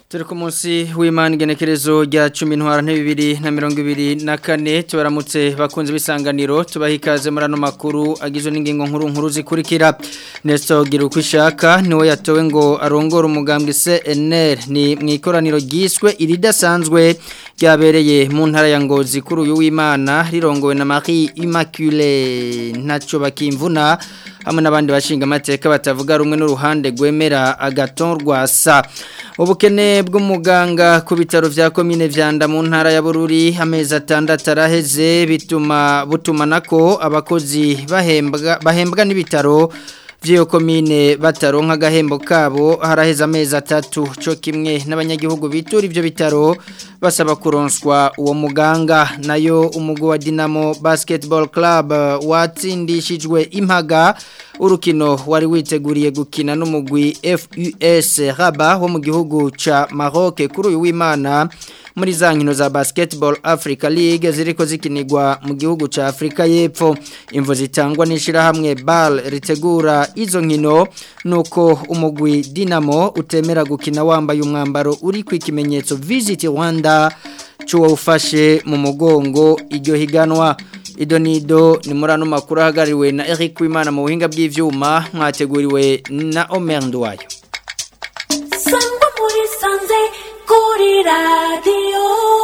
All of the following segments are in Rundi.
turi ku munsi w'imana igenekerezo rya cumi ntwara bibiri na mirongo ibiri na kane tubaramutse bakunze ibisanganiro tubaha ikaze muri ano makuru agizwe n'ingingo nkuru nkuru zikurikira nesito gira uko ishaka niwe yatowe ngo arongore umugambwe cnr ni mu ikoraniro ryiswe iridasanzwe ryabereye mu ntara ya ngozi kuri uyu w'imana rirongowe na marie immaculée ntacyo bakimvuna hamwe n'abandi bashinga amateka batavuga rumwe n'uruhande rwemera agaton rwasa ubukene bw'umuganga ku bitaro vya komine vyanda mu ntara ya Bururi amezi atandatu araheze bituma butuma nako abakozi bahembwa bahembwa n'ibitaro vyo komine bataronka agahembo kabo haraheze amezi atatu cyo kimwe n'abanyagihugu bitura ivyo bitaro basaba kuronswa uwo muganga nayo umugwi wa Dinamo Basketball Club watsindishijwe impaga urukino wari witeguriye gukina n'umugwi FUS Rabat wo mu gihugu ca Maroc kuri uyu w'Imana muri za nkino za Basketball Africa League ziriko zikinirwa mu gihugu ca Afrika y'Epfo imvo zitangwa n'ishira hamwe BAL ritegura izo nkino nuko umugwi Dinamo utemera gukina wambaye umwambaro uri ku ikimenyetso Visit Rwanda cuwo ufashe mu mugongo iryo higanwa idonido ni muri ano makuru ahagarariwe na Eric Wimana mu buhinga bw'ivyuma mwateguriwe na Omer Ndwayo Sangwa muri sanze kuri radio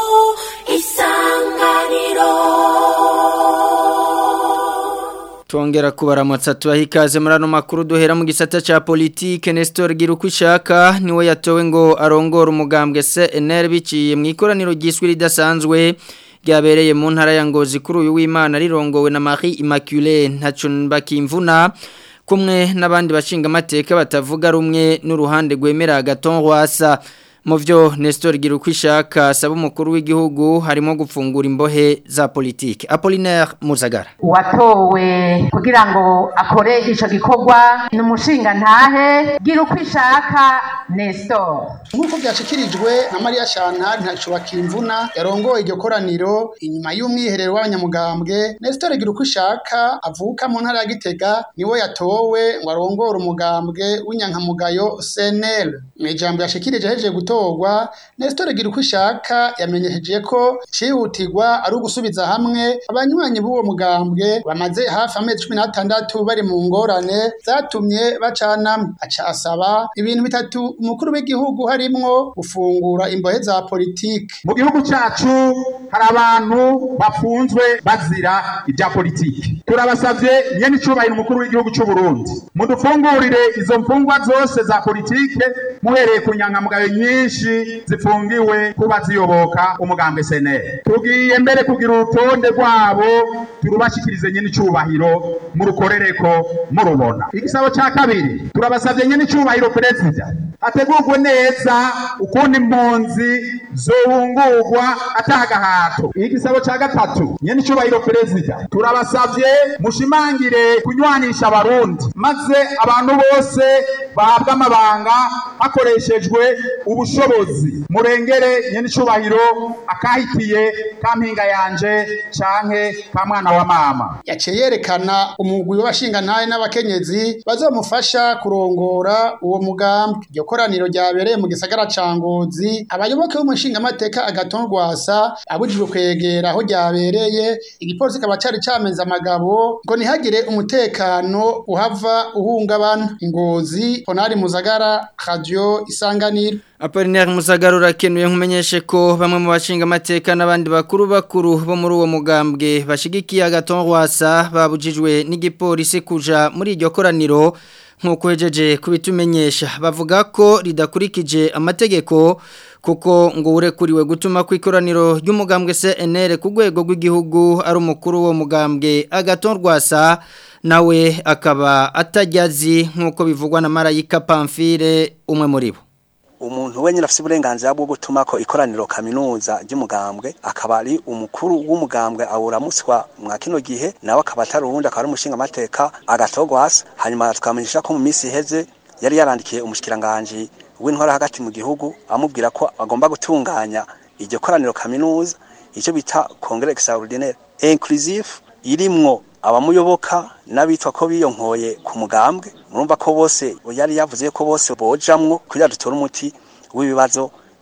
isanganiro Tuongera kubaramutsa tubaha ikaze muri ano makuru duhera mu gisata ca politike Nestor Girukwishaka niwe yatowe ngo arongore umugambwe CNR biciye mu ikoraniro ryiswe ridasanzwe ryabereye mu ntara ya Ngozi kuri uyu w'Imana rirongowe na Marie Immaculée ntaco bakimvuna kumwe n'abandi bashinga amateka batavuga rumwe n'uruhande rwemera agaton rwasa mu byo Nestor Girukwishaka asaba umukuru w'igihugu harimo gufungura imbohe za politike Apollinaire Muzagara watowe kugira ngo akore ico gikorwa ni umushinga ntahe Girukwishaka Nestor nk'uko byashikirijwe na Maria Chantal ntaco bakimvuna yarongoye iryo koraniro inyuma y'umwiherero w'abanyamugambwe Nestor Girukwishaka avuka mu ntara ya Gitega niwe yatowe ngo arongore umugambwe w'inyankamugayo CNL mu ijambo yashikirije hejeje gutorwa Nestor Girukwishaka yamenyesheje ko cihutirwa ari ugusubiza hamwe abanywanyi b'uwo mugambwe bamaze hafi amezi cumi n'atandatu bari mu ngorane zatumye bacanamwe aca asaba ibintu bitatu umukuru w'igihugu harimwo gufungura imbohe za politike mu gihugu cyacu hari abantu bafunzwe bazira ibya politiki turabasabye nyene icubahiro umukuru w'igihugu cy'u Burundi mudufungurire izo mfungwa zose za politike muhereye ku nyangamugayo nyinshi zifungiwe kuba ziyoboka umugambwe senere tugiye mbere kugira urutonde rwabo turubashikirize nyene icubahiro murukorereko murubona igisabo ca kabiri turabasabye nyene icubahiro perezida hategurwe neza ukundi impunzi zohungurwa atagahato igisabo ca gatatu nyene icubahiro perezida turabasavye mushimangire kunywanisha abarundi maze abantu bose bahabwa amabanga hakoreshejwe ubushobozi murengere nyene icubahiro akahitiye kampinga yanje canke ka mwana wa mama yaciye yerekana umugwi w'abashingantahe n'abakenyezi bazomufasha kurongora uwo mugambi iryo koraniro ryabereye mu gisagara ca Ngozi abayoboke b'umushingamateka agaton rwasa abujijwe kwegera aho ryabereye igipolisi kaba cari cameze amagabo ngo ntihagire umutekano uhava uhungabana Ngozi Honari Muzagara Radio Isanganiro Apollinaire Muzagara urakenuye nkumenyeshe ko bamwe mu bashinga amateka n'abandi bakuru bakuru bo muri uwo mugambwe bashigikiye agaton rwasa babujijwe n'igipolisi kuja muri iryo koraniro nk'uko hejeje kubitumenyesha bavuga ko ridakurikije amategeko kuko ngo urekuriwe gutuma ku ikoraniro ry'umugambwe CNR ku rwego rw'igihugu ari umukuru wo mugambwe agaton rwasa nawe akaba atajyazi nk'uko bivugwa na Marayika Pamphile umwe muri bo umuntu wenyine afite uburenganzira bwo gutuma ko ikoraniro kaminuza ry'umugambwe akaba ari umukuru w'umugambwe awuramutswa mwa kino gihe nawe akaba atari uwundi akaba ari umushinga amateka agatogwasa hanyuma tukamenyesha ko mu minsi iheze yari yarandikiye umushikiranganje w'intwara hagati mu gihugu amubwira ko agomba gutunganya iryo koraniro kaminuza icyo bita congre extraordinaire inclusive irimwo abamuyoboka n'abitwa ko biyonkoye ku mugambwe murumva ko bose yari yavuze ko bose bojamwo kugira dutore umuti w'ibibazo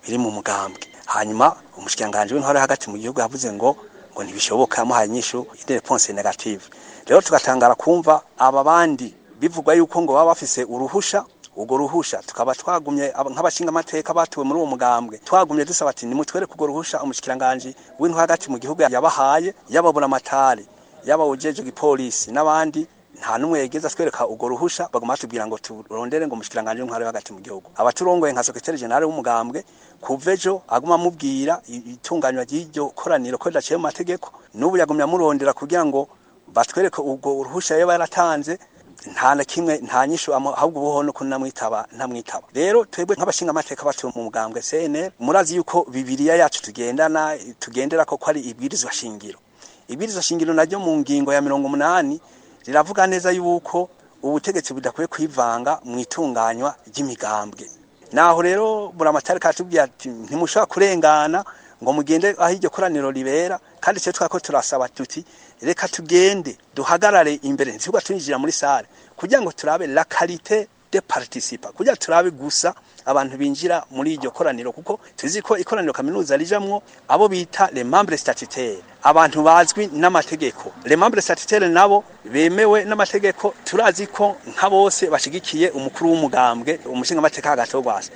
biri mu mugambwe hanyuma umushikiranganje w'intwaro hagati mu gihugu yavuze ngo ngo ntibishoboka yamuhaye inyishu ide réponse negative rero tugatangara kumva aba bandi bivugwa yuko ngo baba bafise uruhusha ubwo ruhusha tukaba twagumye nk'abashinga amateka batuwe muri uwo mugambwe twagumye dusaba ati nimutwereke urwo ruhusha umushikiranganje w'intwaro hagati mu gihugu yabahaye yababura amatari yaba ujeje gipolisi n'abandi nta numwe yegeza twereka urwo ruhusha baguma batubwira ngo turondere ngo umushikiranganje w'intwaro hagati mu gihugu abaturongoye nka secretary general w'umugambwe kuva ejo aguma amubwira itunganywa ry'iryo koraniro ko ridaciye mu mategeko n'ubu yagumye amurondera kugira ngo batwereke ubwo ruhusha yaba yaratanze nta na kimwe nta nyishu ahubwo ubuho no kunamwitaba ntamwitaba rero twebwe nk'abashinga amateka batuye mu mugambwe CNL murazi yuko bibiliya yacu tugendana tugendera ko ari ibwirizwa shingiro ibwirizwa shingiro naryo mu ngingo ya mirongo umunani riravuga neza yuko ubutegetsi budakwiye kwivanga mu itunganywa ry'imigambwe naho rero buramatari katubwiye ati ntimushobora kurengana ngo mugende aho iryo koraniro ribera kandi cyo twako turasaba tuti reka tugende duhagarare imbere ntitugwa twinjira muri sale kugira ngo turabe la qualité de participa kugira turabe gusa abantu binjira muri iryo koraniro kuko tuzi ko ikoraniro kaminuza rijamwo abo bita les membres statutaires abantu bazwi n'amategeko les membres statutaires nabo bemewe n'amategeko turazi ko nka bose bashigikiye umukuru w'umugambwe umushinga amateka hagati wo gwasa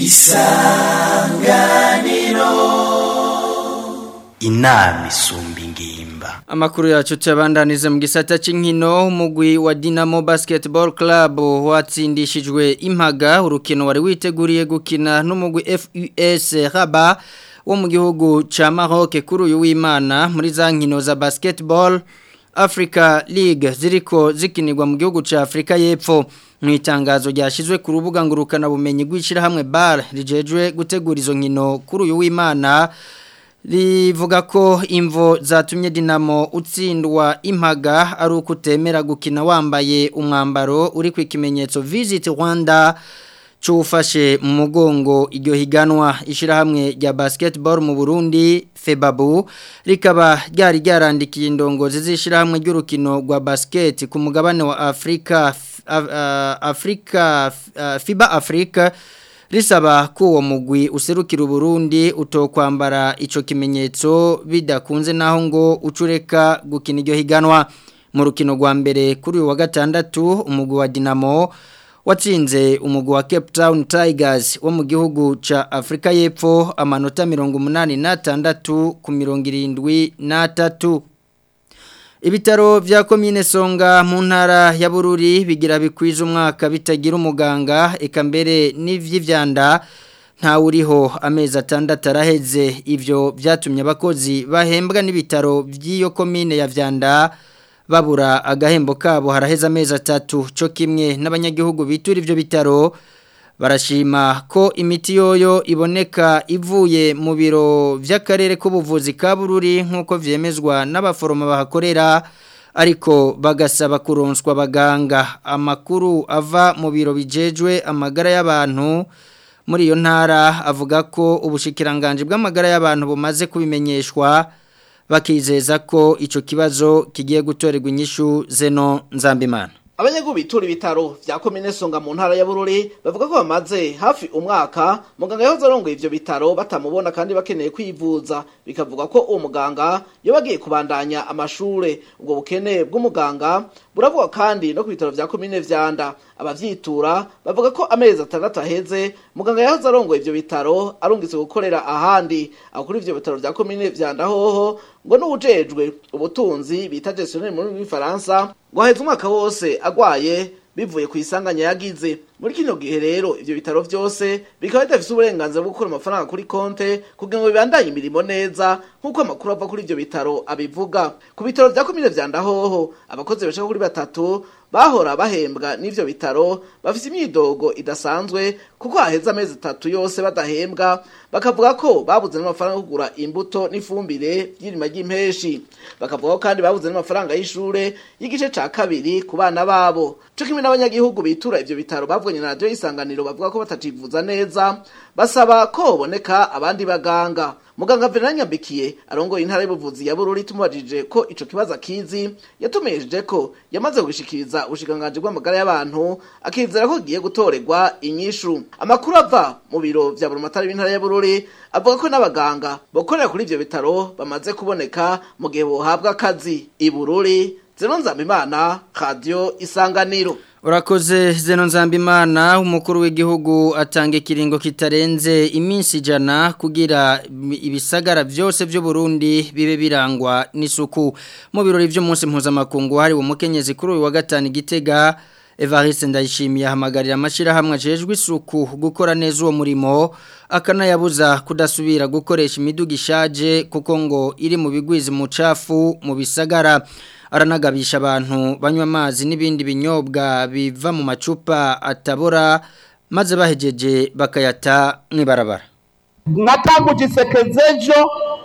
inama isumba ingimba Amakuru yacu tuyabandaniza mu gisata cy'inkino umugwi wa Dinamo Basketball Club watsindishijwe impaga urukino wari witeguriye gukina n'umugwi FUS Rabat wo mu gihugu ca Maroc kuri uyu w'Imana muri za nkino za basketball Africa League ziriko zikinirwa mu gihugu ca Afrika y'Epfo mu itangazo ryashizwe ku rubuga ngurukana bumenyi gwishira hamwe bar rijejwe gutegura izo nkino kuri uyu w'Imana rivuga ko imvo zatumye Dinamo utsindwa impaga ari uko utemera gukina wambaye umwambaro uri ku ikimenyetso Visit Rwanda cyufashe mu mugongo iryo higanwa ishyirahamwe rya basketball mu Burundi Febabu rikaba ryari ryarandikiye indongozi z'ishyirahamwe ry'urukino rwa basket ku mugabane wa Afrika Afrika FIBA Africa risaba ko uwo mugwi userukira Burundi utokwambara ico kimenyetso bidakunze naho ngo ucureka gukina iryo higanwa mu rukino rwa mbere kuri uyu wa gatandatu umugwi wa Dinamo watsinze umugwi wa Cape Town Tigers wo mu gihugu ca Afrika y'Epfo amanota 86 ku 73 Ibitaro vya komine Songa mu ntara ya Bururi bigira bikwiza umwaka bitagira umuganga eka mbere n'ivy'ivyanda nta uriho amezi atandatu araheze ivyo byatumye abakozi bahembwa n'ibitaro by'iyo komine ya Vyanda babura agahembo kabo haraheze amezi atatu cyo kimwe n'abanyagihugu bitura ivyo bitaro barashima ko imiti yoyo iboneka ivuye mu biro by'akarere k'ubuvuzi ka bururi nk'uko vyemezwa n'abaforoma bahakorera ariko bagasaba kuronswa abaganga amakuru ava mu biro bijejwe amagara y'abantu muri iyo ntara avuga ko ubushikiranganje bw'amagara y'abantu bumaze kubimenyeshwa bakizeza ko ico kibazo kigiye gutorerwa inyishu zeno nzambimana abanyagihugu bitura ibitaro vya komine songa mu ntara ya bururi bavuga ko bamaze hafi umwaka muganga yahoze arongoye ivyo bitaro batamubona kandi bakeneye kwivuza bikavuga ko uwo muganga iyo bagiye kubandanya amashure ubwo bukene bw'umuganga buravuga kandi no ku bitaro vya komine vyanda abavyitura bavuga ko amezi atandatu aheze muganga yahoze arongoye ivyo bitaro arungitse gukorera ahandi aho kuri ivyo bitaro vya komine vyanda hoho ngo n'uwujejwe ubutunzi bita gestionnaire muri w'ifaransa ngo aheze umwaka wose agwaye bivuye ku isanganya yagize muri kino gihe rero ivyo bitaro vyose bikaba bidafise uburenganzira bwo gukora amafaranga kuri konte kugira ngo bibandanye imirimo neza nk'uko amakuru ava kuri ivyo bitaro abivuga ku bitaro vya komine vya ndahoho abakozi bashaka kuri batatu bahora bahembwa n'ivyo bitaro bafise imyidogo idasanzwe kuko haheze amezi atatu yose badahembwa bakavuga ko babuze n'amafaranga yo kugura imbuto n'ifumbire ry'irima ry'impeshi bakavuga ko kandi babuze n'amafaranga y'ishure y'igice ca kabiri ku bana babo co kimwe n'abanyagihugu bitura ivyo bitaro bavuganye na radiyo y'isanganiro bavuga ko batacivuza neza basaba ko boneka abandi baganga muganga Venant Nyambikiye arongoye intara y'ubuvuzi ya Bururi tumubajije ko ico kibazo akizi yatumejeje ko yamaze gushikiriza ubushikanganje bw'amagara y'abantu akizera ko giye gutorerwa inyishu amakuru ava mu biro vya Burumatari b'intara ya Bururi avuga ko n'abaganga bokorera kuri ivyo bitaro bamaze kuboneka mu gihe bohabwa akazi i Bururi Zeno Nzambimana Radio Isanganiro Urakoze Zeno Nzambimana umukuru w'igihugu atanga ikiringo kitarenze iminsi ijana kugira ibisagara byose byo Burundi bibe birangwa n'isuku mu birori by'umunsi mpuzamakungu hari umukenyezi kuri uyu wa gatanu igitega Evariste ndayishimiye ahamagarira amashirahamwe ajejwe isuku gukora neza uwo murimo akanayabuza kudasubira gukoresha imiduga ishaje kuko ngo iri mu bigwizi mu cafu mu bisagara aranagabisha abantu banywa amazi n'ibindi binyobwa biva mu macupa atabora maze bahejeje bakayata mwibarabara natanguje isekezejo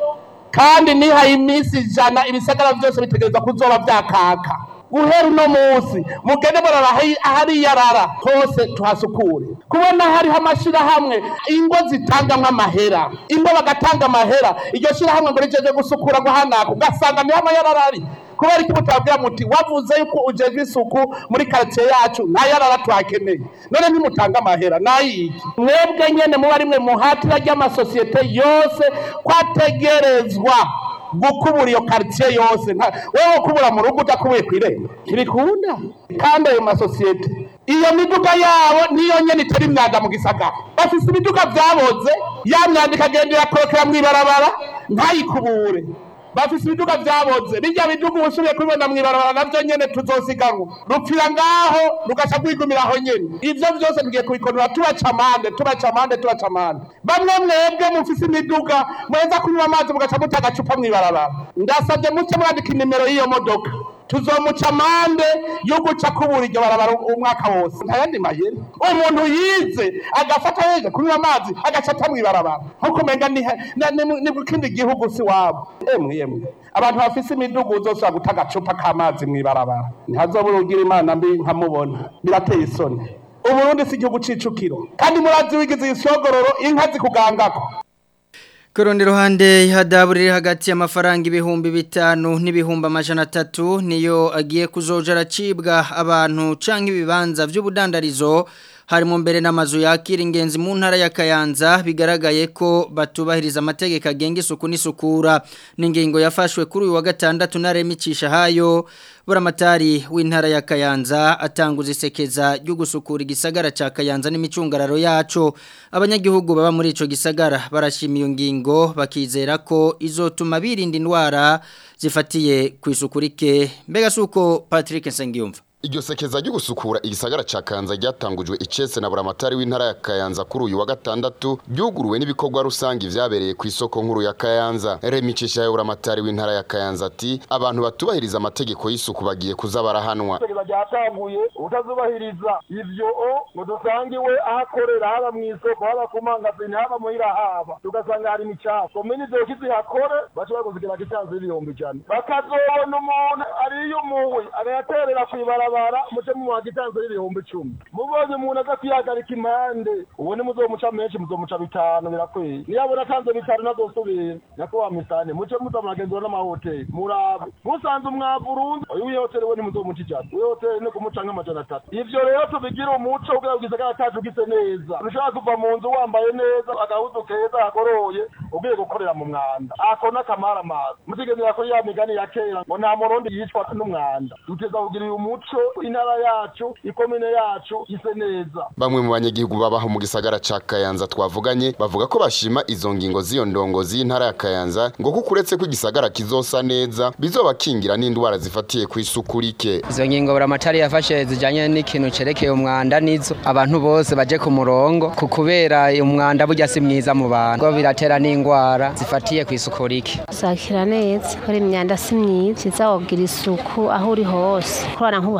kandi nihaye iminsi ijana ibisagara byose bitegereza kuzoba byakaka guhera uno munsi mugende murara ahari yarara hose tuhasukure kubona hariho amashirahamwe ingo zitangamwo amahera ingo bagatanga amahera iryo shirahamwe ngo rijeje gusukura ngo hanaka ugasanga niho amayarara ari kubera iki mutabwira muti wavuze yuko ujejwe isuku muri quartier yacu nta yarara twakeneye none nimutanga amahera nayiki mwebwe nyene muba rimwe muhatira ry'amasosiyete yose kwategerezwa gukubura iyo quartier yose wewe ukubura mu rugo udakubuye kwirembo ntibikunda kandi ayo masosiyete iyo miduga yabo niyo nyene itari imyanda mu gisagara bafise imiduga vyaboze ya myanda ikagenda irakorokera mw'ibarabara ntayikubure bafise ibiduga vyaboze bijya biduga ubusubiye kubibona mw'ibarabara navyo nyene tuzosiganwa rupfira ngaho rugaca rwigumira aho nyene ivyo vyose tugiye kubikonora tubaca amande tubaca amande tubaca amande bamwe mwebwe mufise imiduga mweza kunywa amazi mugaca muta agacupa mw'ibarabara ndasabye muce mwandika inimero y'iyo modoka tuzomuca amande yo guca kubura iryo barabara umwaka wose ntayandi mayeri umuntu yize agafata yeje kunywa amazi agaca ata mw'ibarabara nkuko umenga ni kindi gihugu si wabo emwe emwe abantu bafise imidugu uzosubira guta agacupa k'amazi mw'ibarabara ntihazobura ugira imana mbi nkamubona birateye isoni uburundi si igihugu c'icukiro kandi murazi wigize isogororo inka zikugangako Kurundi ruhande ihadaburire hagati y'amafaranga ibihumbi bitanu n'ibihumbi amajana atatu niyo agiye kuzoja aracibwa abantu canke ibibanza vy'ubudandarizo harimo mbere n'amazu yakira ingenzi mu ntara ya Kayanza bigaragaye ko batubahiriza amategeko agenga isuku n'isukura n'ingingo yafashwe kuri uyu wa gatandatu na remicisha hayo buramatari w'intara ya Kayanza atanguza isekeza ryo gusukura igisagara ca Kayanza n'imicungararo yaco abanyagihugu baba muri ico gisagara barashimiye ngingo bakizera ko izotuma birinda indwara zifatiye ku isukurike mbega suko Patrick Nsengiyumva Iryo sekeza ryo gusukura igisagara ca Kanza ryatangujwe icese na buramatari w'intara ya Kayanza kuri uyu wa gatandatu byuguruwe n'ibikorwa rusangi vyabereye ku isoko nkuru ya Kayanza Remicisha ya buramatari w'intara ya Kayanza ati abantu batubahiriza amategeko y'isuku bagiye kuza barahanwa Sekeza ryatanguye utazubahiriza ivyo o ngo dusangiwe ahakorera haba mu isoko haba ku mangazini haba muhira haba tugasanga hari imicafu komini zokizi hakore baca baguzigera kitanze ibihumbi ijana bakazobona umuntu ariyumuwe agaterera kwibara barabara muce mu gitanzo y'ibihumbi icumi mubonye umuntu aza kwihagarika impande ubone muzomuca menshi muzomuca bitanu birakwiye niyabona atanze bitanu ntazosubira nyakubahwa misane muce muza muragenzura n'amahoteli murabe musanze umwavu urunze uyu wihoteli we ntimuzomuca ijana wihoteli ni kumuca nk'amajana atatu ivyo rero tubigira umuco kugira ngo igisagara cacu gise neza ntushobora kuva mu nzu wambaye neza agahuzu keza hagoroye ugiye gukorera mu mwanda ako n'akamara amazi mutigendera kuri ya migani ya kera ngo nta murundi yicwa n'umwanda duteza kugira uyu muco intara yacu ikomine yacu ise neza bamwe mu banyagihugu babaho mu gisagara ca Kayanza twavuganye bavuga ko bashima izo ngingo z'iyo ndongozi y'intara ya Kayanza ngo kuko uretse ko igisagara kizosa neza bizobakingira n'indwara zifatiye ku isuku rike izo ngingo buramatari yafashe zijanye n'ikintu cerekeye umwanda nizo abantu bose baje ku murongo ku kubera umwanda burya si mwiza mu bantu ngo biratera n'indwara zifatiye ku isuku rike zakira neza kubera imyanda si myiza kiza wogira isuku aho uri hose kubera nk'ubu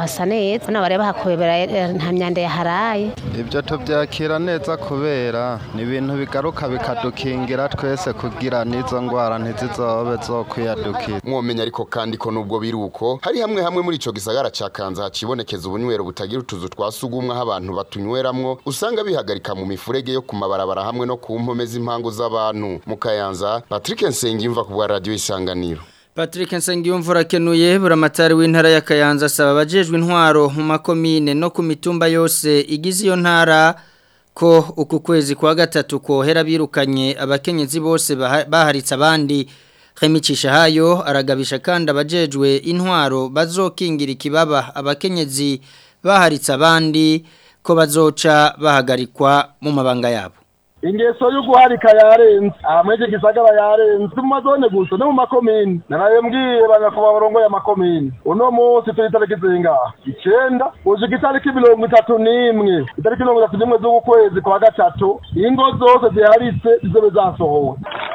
hasa neza nabo bari bahakobera eh, nta myanda yaharaye ibyo tubyakira neza kubera ni ibintu bigaruka bikadukingira twese kugira n'izo ndwara ntizizobe zo kwiyadukira mwomenya ariko kandi ko nubwo biri uko hari hamwe hamwe muri ico gisagara ca Kanza hacibonekeza ubunywero butagira utuzu twa sugumwe aho abantu batunyweramwo usanga bihagarika mu mifurege yo ku mabarabara hamwe no ku mpome z'impangu z'abantu mu Kayanza Patrick Nsengimva ku bwa radio isanganiro Patrick Nsengiyumvura kenuye buramatari w'intara ya Kayanza asaba abajejwe intwaro mu makomine no ku mitumba yose igize iyo ntara ko uku kwezi kwa gatatu kohera birukanye abakenyezi bose baha- baharitse abandi Khemicisha hayo aragabisha kandi abajejwe intwaro bazokingira ikibaba abakenyezi baharitse abandi ko bazoca bahagarikwa mu mabanga yabo ingeso yo guharika yarenze aha muri iki gisagara yarenze si mu mazone gusa no mu makomini naraye mbwiye banyakubahwa barongoye amakomini uno munsi turi itariki zingaha icenda ushika itariki mirongo itatu n'imwe itariki mirongo itatu n'imwe z'uku kwezi kwa gatatu ingo zose ziharitse zizobe zasohowe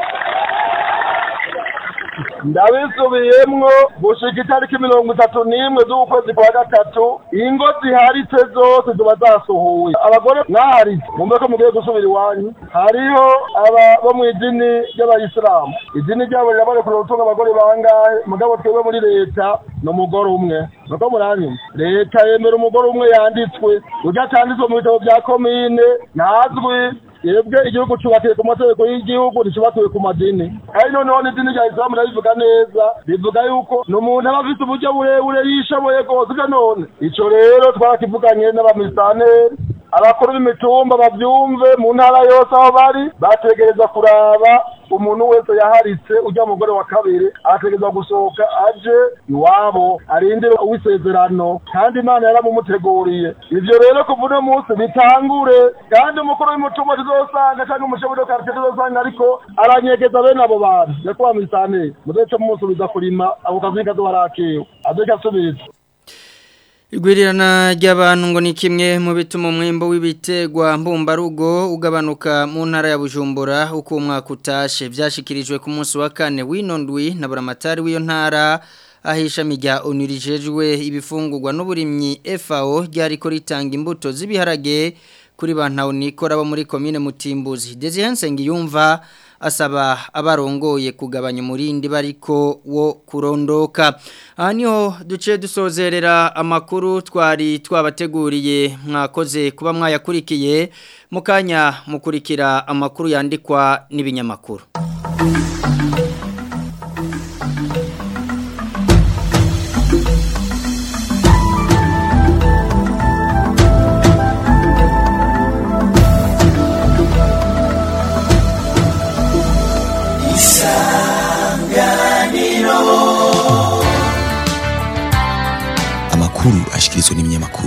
ndabisubiyemwo gushika itariki mirongo itatu n'imwe z'ukwezi kwa gatatu ingo ziharitse zose ziba zasohowe abagore mwaharitse mumbe ko mugiye gusubira iwanyu hariho aba bo mu idini ry'abayisilamu idini ryabo rirabarekura gutunga abagore bangahe mugabo twebwe muri leta ni umugore umwe nuko muranyuma leta yemera umugore umwe yanditswe urya atanditswe mu bitabo bya komine ntazwi yebwe igihugu cyubakiye ku mategeko y'igihugu nticyubakiwe ku madini kandi noneho n'idini rya isilamu rirabivuga neza rivuga yuko ni umuntu aba afite uburyo burebure yishoboye rwose ibyo none ico rero twarakivuganye n'abamisaneri abakuru b'imitumba bavyumve mu ntara yose aho bari bategereza kuraba umuntu wese yaharitse ujya mugore wa kabiri arategereza gusohoka aje iwabo arindire uwisezerano kandi imana yaramumuteguriye ivyo rero kuva uno munsi bitangure kandi umukuru w'umutumba tuzosanga cyangwa umushefu wa karitsiye tuzosanga ariko aranyegeza bene abo bantu nyakubahwa misaneri muzeco mumusubiza kurima ako kazi kazoba arakewe aze kasubiza Igwirirana ry'abantu ngo ni kimwe mu bituma umwimbo w'ibitegwa mbumbarugo ugabanuka mu ntara ya Bujumbura uko umwaka utashe byashikirijwe ku munsi wa kane w'inondwi na buramatari w'iyo ntara ahishami rya onirijejwe ibifungurwa n'uburimyi FAO ryariko ritanga imbuto z'ibiharage kuri bantu nikora bo muri commune Mutimbuzi Desihensengi yumva asaba abarongoye kugabanya umurindi bariko wo kurondoka aha niho duce dusozerera amakuru twari twabateguriye mwakoze kuba mwayakurikiye mu kanya mukurikira amakuru yandikwa n'ibinyamakuru amakuru ashikirizwa n'ibinyamakuru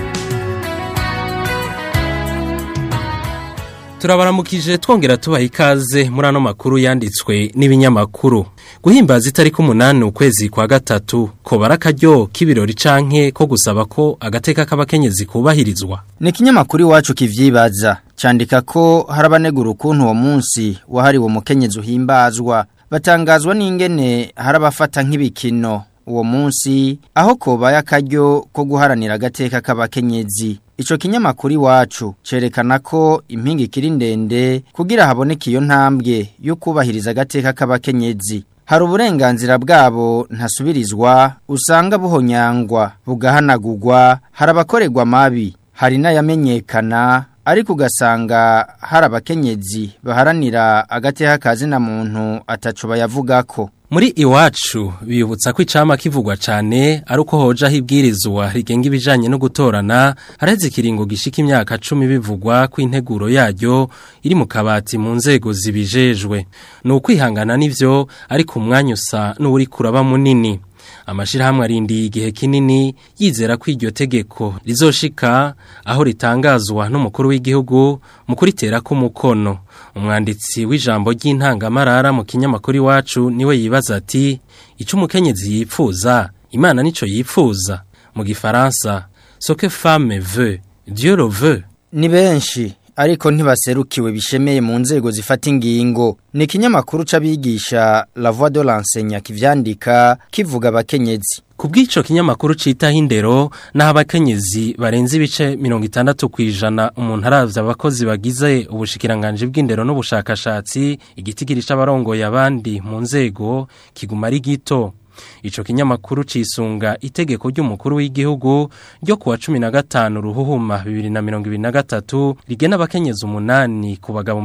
turabaramukije twongera tubaha ikaze muri ano makuru yanditswe n'ibinyamakuru guhimbaza itariki umunani ukwezi kwa gatatu ko barakaryo k'ibirori canke ko gusaba ko agateka k'abakenyezi kubahirizwa ni ikinyamakuru iwacu kivyibaza candika ko harabanegura ukuntu uwo munsi wahariwe umukenyezi uhimbazwa batangazwa n'ingene harabafata nk'ibikino uwo munsi aho kobaye akaryo ko guharanira agateka k'abakenyezi ico kinyamakuru iwacu cerekana ko impinga ikiri ndende kugira haboneke iyo ntambwe yo kubahiriza agateka k'abakenyezi hari uburenganzira bwabo ntasubirizwa usanga buhonyangwa bugahanagurwa hari abakorerwa amabi hari n'ayamenyekana ariko ugasanga hari abakenyezi baharanira agateka kazina muntu ataco bayavugako muri iwacu bibutsa ko icama kivugwa cyane ari uko hojaho ibwirizwa rigenga ibijanye no gutorana hareze ikiringo gishika imyaka cumi bivugwa ko integuro yaryo iri mu kabati mu nzego zibijejwe ni ukwihangana n'ivyo ariko umwanya usa n'uri kuraba munini amashirahamwe arindiye igihe kinini yizera ko iryo tegeko rizoshika aho ritangazwa n'umukuru w'igihugu mu kuritera k'umukono umwanditsi w'ijambo ry'intangamarara mu kinyamakuru iwacu niwe yibaza ati icyo umukenyezi yipfuza imana nico yipfuza mu gifaransa soke femme veut dieu le veut ni benshi ariko ntibaserukiwe bishemeye mu nzego zifata ingingo ni ikinyamakuru c'abigisha La Voix de l'enseignant kivyandika kivuga abakenyezi Kubw'ico kinyamakuru citaho indero naho abakenyezi barenze ibice 60 kwijana umuntu aravye abakozi bagize ubushikiranganje bw'indero n'ubushakashatsi igitigiri c'abarongoye abandi mu nzego kiguma ari gito Ico kinyamakuru cisunga itegeko ry'umukuru w'igihugu ryo kuwa 15 ruhuhuma 2023 rigena abakenyezi umunani ku bagabo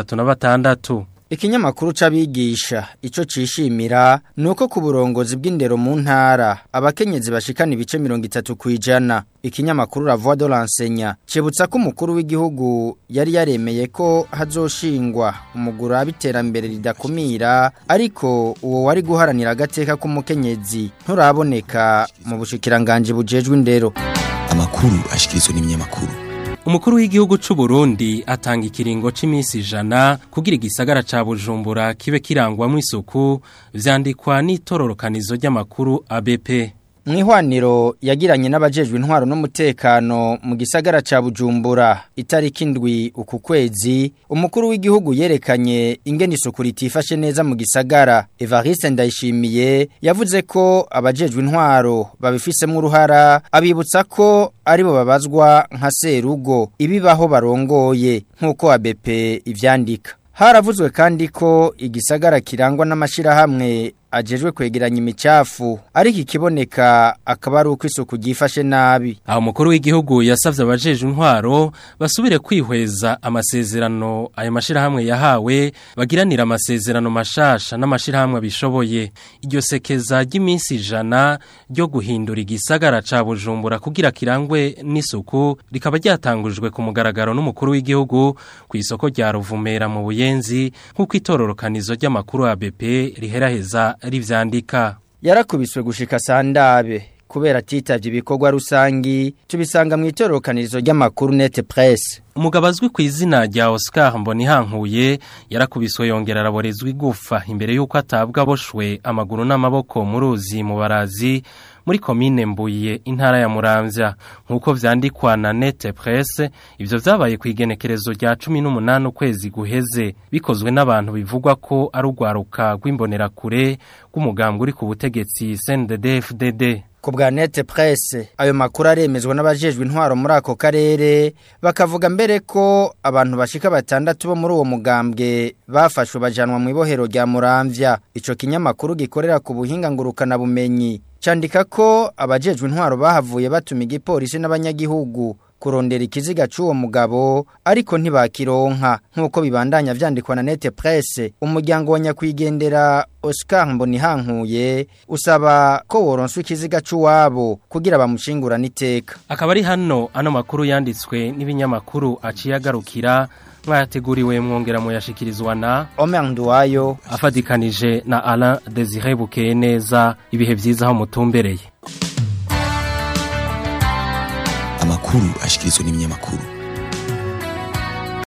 36 Ikinyamakuru c'abigisha ico cishimira nuko ku burongozi bw'indero mu ntara abakenyezi bashikana ibice 30 kwijana ikinyamakuru La Voix de l'enseignant cebutsa ko umukuru w'igihugu yari yaremeye ko hazoshingwa umugura abiterambere ridakumira ariko uwo wari guharanira agateka k'umukenyezi nturaboneka mu bushikiranganje bujejwe indero amakuru ashikirizwa n'ibinyamakuru Umukuru w'igihugu c'u Burundi atanga ikiringo c'imisi ijana kugira igisagara ca Bujumbura kibe kirangwamwo isuku vyandikwa n'itororokanizo ry'amakuru ABP. Mwihwaniro yagiranye n'abajejwe intwaro n'umutekano mu gisagara ca Bujumbura itariki indwi uku kwezi umukuru w'igihugu yerekanye ingene isuku ritifashe neza mu gisagara Evariste Ndayishimiye yavuze ko abajejwe intwaro babifisemo uruhara abibutsa ko aribo babazwa nka serugo ibibaho barongoye nk'uko ABP ivyandika Haravuzwe kandi ko igisagara kirangwa n'amashirahamwe ajejwe kwegeranya imicafu ariko ikiboneka akaba ari uko isuku ryifashe nabi aho umukuru w'igihugu yasavye abajeje intwaro basubire kwihweza amasezerano ayo mashirahamwe yahawe bagiranira amasezerano mashasha n'amashirahamwe abishoboye iryo sekeza ry'iminsi ijana ryo guhindura igisagara ca Bujumbura kugira kirangwe n'isuku rikaba ryatangujwe ku mugaragaro n'umukuru w'igihugu ku isoko rya Ruvumera mu Buyenzi nk'uko itororokanizo ry'amakuru ya BP riheraheza rivyandika yarakubiswe gushika sandabe kubera atitavye ibikorwa rusangi tubisanga mu itorokanirizo ry'amakuru net press umugabo azwi ku izina rya Oscar Mbonihankuye yarakubiswe yongera araborezwa igufa imbere y'uko atabwa aboshwe amaguru n'amaboko mu ruzi mu barazi muri komine mbuye intara ya muramvya nk'uko vyandikwa na nete presse ivyo vyabaye ku igenekerezo rya cumi n'umunani ukwezi guheze bikozwe n'abantu bivugwa ko ari urwaruka rw'imbonerakure rw'umugambwe uri ku butegetsi CNDD-FDD ku bwa nete presse ayo makuru aremezwa n'abajejwe intwaro muri ako karere bakavuga mbere ko abantu bashika batandatu bo muri uwo mugambwe bafashwe bajanwa mu ibohero rya muramvya ico kinyamakuru gikorera ku buhinga ngurukana bumenyi candika ko abajejwe intwaro bahavuye batuma igipolisi n'abanyagihugu kurondera ikiziga c'uwo mugabo ariko ntibakironka nk'uko bibandanya vyandikwa na nete presse umuryango wa nyakwigendera Oscar Mbonihankuye usaba ko woronswa ikiziga c'uwabo kugira bamushingurane iteka akaba ari hano ano makuru yanditswe n'ibinyamakuru aciye agarukira mwayateguriwe mwongera muyashikirizwa na Omer Nduwayo afadikanije na Alain Desire Bukeye neza ibihe vyiza aho mutumbereye amakuru ashikirizwa n'ibinyamakuru